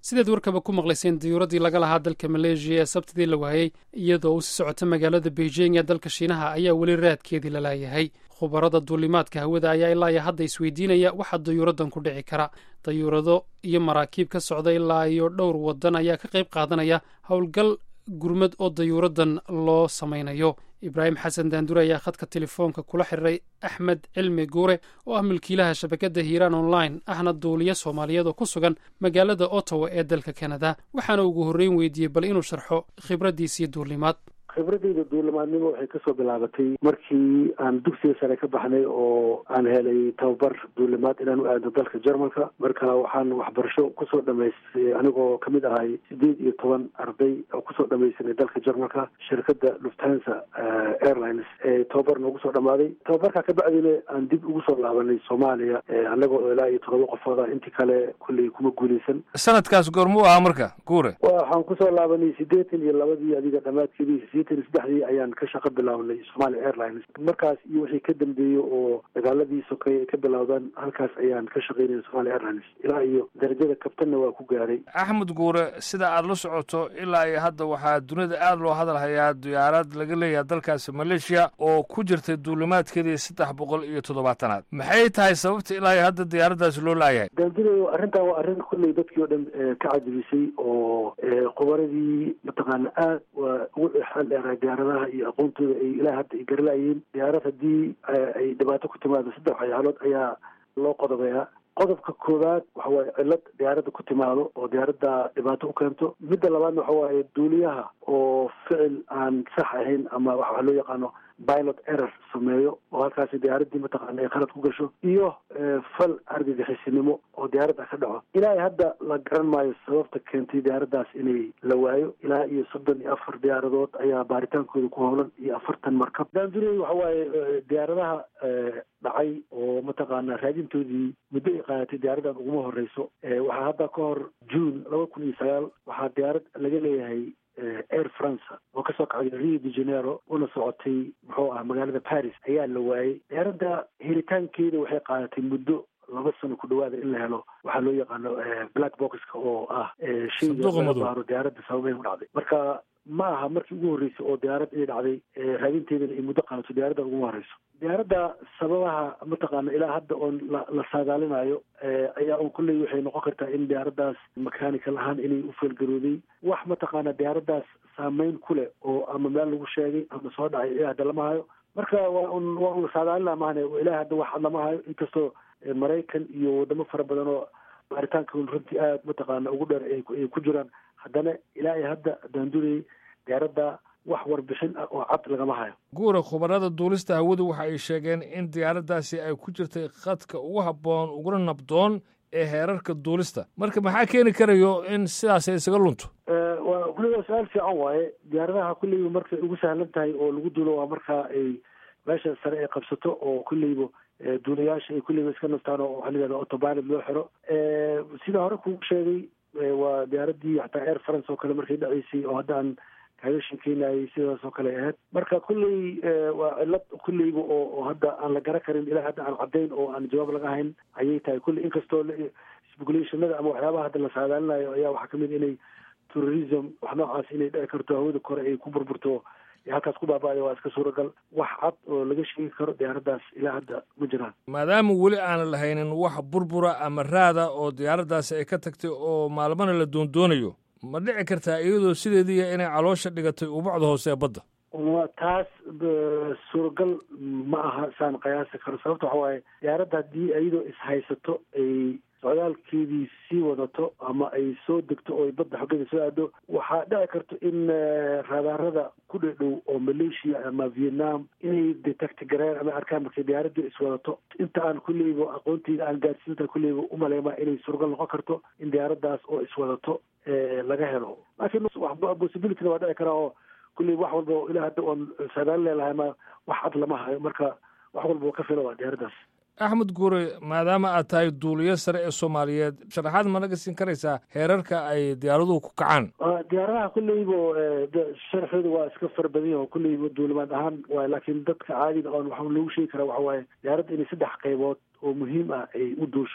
sideed warkaba ku maqlayseen diyuuraddii laga lahaa dalka maleeshiya ee sabtidii la waayey iyadoo u sii socota magaalada beijing ee dalka shiinaha ayaa weli raadkeedii la laayahay khubarada duulimaadka hawada ayaa ilaa iyo hadda isweydiinaya waxaa dayuuraddan ku dhici kara dayuurado iyo maraakiib ka socda ilaa iyo dhowr waddan ayaa ka qayb qaadanaya howlgal gurmad oo dayuuraddan loo samaynayo ibraahim xasan daandure ayaa khadka telefoonka kula xiriiray axmed cilmi guure oo ah milkiilaha shabakadda hiiraan online ahna duuliya soomaaliyeed oo ku sugan magaalada ottawa ee dalka kanada waxaana ugu horreyn weydiiyey bal inuu sharxo khibraddiisii duulimaad khibradeyda duulimaadnimo waxay kasoo bilaabatay markii aan dugsiga sare ka baxnay oo aan helay tababar duulimaad inaan u aado dalka jarmalka marka waxaan waxbarasho kusoo dhamaystay anigoo kamid ahay sideed iyo toban arday oo kusoo dhamaysanay dalka jarmalka shirkadda lufthansa airlines ee tababar noogu soo dhamaaday tababarkaa ka bacdina aan dib ugu soo laabanay soomaaliya anagoo ilaa iyo todoba qofooda intii kale kulley kuma guuleysan sanadkaas goormuu ahaa marka guure waxaan kusoo laabanay sideetan iyo labadii adiga dhamaadkeedii saddexdii ayaan ka shaqo bilaabnay somalia airlines markaas iyo wixii ka dambeeyey oo dagaaladii sokay ay ka bilowdaan halkaas ayaan ka shaqaynaya somalia airlines ilaa iyo darajada kabtanna waa ku gaaray axmed guure sida aad la socoto ilaa iyo hadda waxaa dunida aada loo hadal hayaa diyaarad laga leeyahay dalkaasi maleeshiya oo ku jirtay duulimaadkeedii saddex boqol iyo toddobaatanaad maxay tahay sababta ilaa iyo hadda diyaaraddaasi loo laayahay daandunayo arrintan waa arrin kulley dadkii oo dhan ka cajabisay oo khubaradii mataqaana aad waa ugu xeel dheeraa diyaaradaha iyo aqoontooda ay ilaa hadda ay garalaayeen diyaarad haddii ay dhibaato ku timaado saddex waxyaalood ayaa loo qodobayaa qodobka koowaad waxa waaye cillad diyaaradda ku timaado oo diyaaradda dhibaato u keento midda labaadna waxa waaye duuliyaha oo ficil aan sax ahayn ama waxa loo yaqaano pilot error sameeyo oo halkaasi diyaaraddii mataqaana ay khalad ku gasho iyo fal argagixisinimo oo diyaaradda ka dhaco ilaa hadda la garan maayo sababta keentay diyaaraddaas inay la waayo ilaa iyo soddon iyo afar diyaaradood ayaa baaritaankooda ku howlan iyo afartan markab daandurey waxa waaye diyaaradaha dhacay oo mataqaana raadintoodii muddo ay qaadatay diyaaraddan uguma horeyso waxaa hadda ka hor june laba kun iyo sagaal waxaa diyaarad laga leeyahay air france oo kasoo kacday rio de janeiro una socotay muxuu ah magaalada paris ayaa la waayey diyaaradda helitaankeeda waxay qaadatay muddo laba sano ku dhawaada in la helo waxaa loo yaqaano black boxka oo ah shayga laga baaro diyaaradda sababay u dhacday marka ma aha markii ugu horreysay oo diyaarad inay dhacday raadinteedana ay muddo qaadato diyaaradda uguma horeyso diyaaradda sababaha mataqaana ilaa hadda oon la saadaalinayo ayaa un kulley waxay noqon kartaa in diyaaraddaas mechanical ahaan inay u feelgarooday wax mataqaana diyaaraddaas saameyn ku leh oo ama meel lagu sheegay ama soo dhacay ilaa hadda lama hayo marka waa un waa un saadaalina maahane ilaa hadda wax lama hayo inkastoo maraykan iyo wadamo fara badan oo baaritaanka runtii aada mataqaana ugu dheer ay ku jiraan haddana ilaa iyo hadda daandurey diyaaradda wax warbixin ah oo cad lagama hayo guura khubarada duulista hawadu waxa ay sheegeen in diyaaraddaasi ay ku jirtay khadka ugu habboon uguna nabdoon ee heerarka duulista marka maxaa keeni karayo in sidaas ay isaga lunto waa kulliba su-aal fiican waaye diyaaradaha kulleyba markay ugu sahlan tahay oo lagu duulo waa marka ay meesha sare ay qabsato oo kulleyba duulayaasha ay kulleyba iska naftaan oo waxaa layihahda autopilot loo xiro sida hore kugu sheegay waa diyaaraddii xataa air france oo kale markay dhaceysay oo hadda aan kaaga sheekeynayay sidaas oo kale ahayd marka kulley waa cillad kulleyba oo oo hadda aan la garan karin ilaa hadda aan caddayn oo aan jawaab laga hayn ayay tahay kulley inkastoo speculationada ama waxyaabaha hadda la saadaalinayo ayaa waxaa kamid inay terrorism wax noocaas inay dhici karto hawada kore ay ku burburto halkaas ku baaba'aya waa iska suuragal wax cad oo laga sheegi karo diyaaraddaas ilaa hadda ma jiraan maadaama weli aanan lahaynin wax burbura ama raada oo diyaaraddaasi ay ka tagtay oo maalmana la doondoonayo ma dhici kartaa iyadoo sideediiya inay caloosha dhigatay ubacda hoose ee badda taas suuragal ma aha saan qiyaasi karo sababta waxa waaye diyaaradda haddii iyadoo ishaysato ay socdaalkeedii sii wadato ama ay soo degto oo ay badda xoggeeda soo aado waxaa dhici karto in raadaarada ku dhedhow oo malaysia ama vietnam inay detect gareen ama arkaan markay diyaaradii iswadato inta aan kulleyba aqoonteyda aan gaadsiinta kulleyba umaleema inay suuragal noqon karto in diyaaraddaas oo iswadato laga helo laakiin possibilityna waa dhici karaa oo kulley wax walba ilaa hadda oon saadaal leelahay ma wax cad lama hayo marka wax walba ka fila waa diyaaraddaas axmed guure maadaama aad tahay duuliyo sare ee soomaaliyeed sharaxaad ma naga siin karaysaa heerarka ay diyaaraduhu ku kacaan diyaaradaha kulleyba sharxooda waa iska fara badan yaho kulleyba duulimaad ahaan waay laakiin dadka caadiga oon waxaa lagu sheegi karaa waxa waaye diyaaradda inay saddex qaybood oo muhiim ah ay u duusho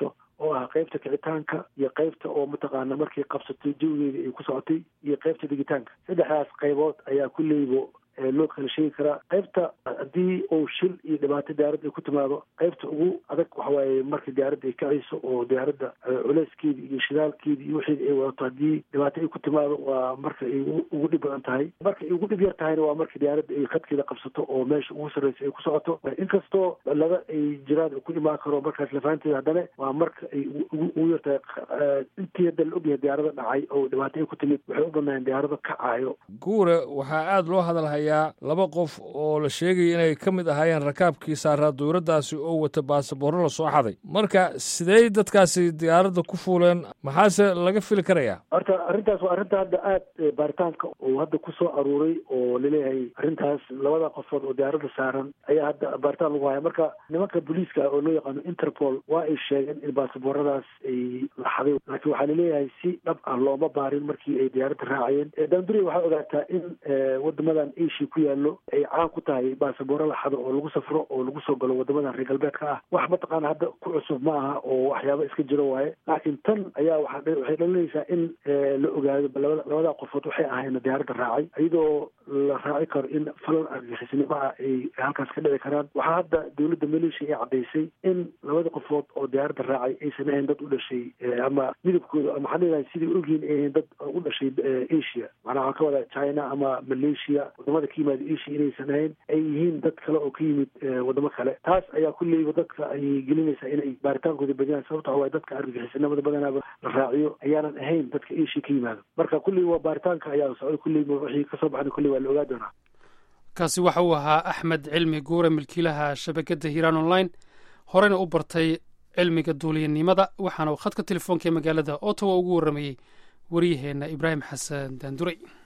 oo ah qaybta kicitaanka iyo qaybta oo mataqaana markay qabsatay jawigeeda ay ku socotay iyo qaybta digitaanka saddexdaas qaybood ayaa kulleybo loo kala sheegi karaa qaybta haddii uu shil iyo dhibaato diyaaradda ay ku timaado qaybta ugu adag waxa waaye marka diyaaradda ay kacayso oo diyaaradda culeyskeedi iyo shidaalkeedi iyo wixeedi ay wadato haddii dhibaato ay ku timaado waa marka ay ugu dhib badan tahay marka ay ugu dhib yar tahayna waa marka diyaaradda ay khadkeeda qabsato oo meesha ugu sarreysa ay ku socoto inkastoo laba ay jiraan ku imaan karo markaas lafaanteeda haddana waa marka ay ugu yar tahay intii hadda la ogyahay diyaarada dhacay oo dhibaato ay ku timid waxay u badnaayeen diyaarado kacaayo guure waxaa aada loo hadalhaya laba qof oo la sheegaya inay ka mid ahaayeen rakaabkii saaraa dowladdaasi oo wata baasaboorro la soo xaday marka sidey dadkaasi diyaaradda ku fuuleen maxaase laga fili karayaa horta arrintaas waa arrinta hadda aada baaritaanka uu hadda ku soo aruuray oo laleeyahay arrintaas labada qofood oo diyaaradda saaran ayaa hadda baaritaan lagu haya marka nimanka booliiska oo loo yaqaano interpol waa ay sheegeen in baasabooradaas ay la xaday laakiin waxaa laleeyahay si dhab ah looma baarin markii ay diyaaradda raacayeen danduri waxaa ogaataa in wadamadan ku yaallo ay caan ku tahay baasabooro la xado oo lagu safro oo lagu soo galo wadamadan reer galbeedka ah wax mataqaana hadda ku cusub ma aha oo waxyaaba iska jiro waaye laakiin tan ayaa waa waxay dhalinaysaa in la ogaado labada qofood waxay ahayn diyaaradda raacay iyadoo la raaci karo in falan argixisnimo ah ay halkaas ka dhici karaan waxaa hadda dowladda maleeshiya ay caddaysay in labada qofood oo diyaaradda raacay aysan ahayn dad u dhashay ama midabkooda maxaa leedahay sidai ogyihin ay ahayn dad u dhashay asia macnaa waxaa ka wadaa china ama malaysia wadamada ka yimaada asia inaysan ahayn ay yihiin dad kale oo ka yimid wadamo kale taas ayaa kulleyba dadka ay gelinaysaa inay baaritaankooda badiyaan sababta waxa waye dadka argagixisanimada badanaaba la raaciyo ayaanan ahayn dadka asia ka yimaado marka kulley waa baaritaanka ayaa socday kulleyba wixii kasoo baxna kulley waa la ogaa doonaa kaasi waxa uu ahaa axmed cilmi guure milkiilaha shabakadda hiiraan online horena u bartay cilmiga duuliyanimada waxaana uu khadka telefoonka ee magaalada ottawa ugu warramayey waryaheenna ibraahim xasan daanduray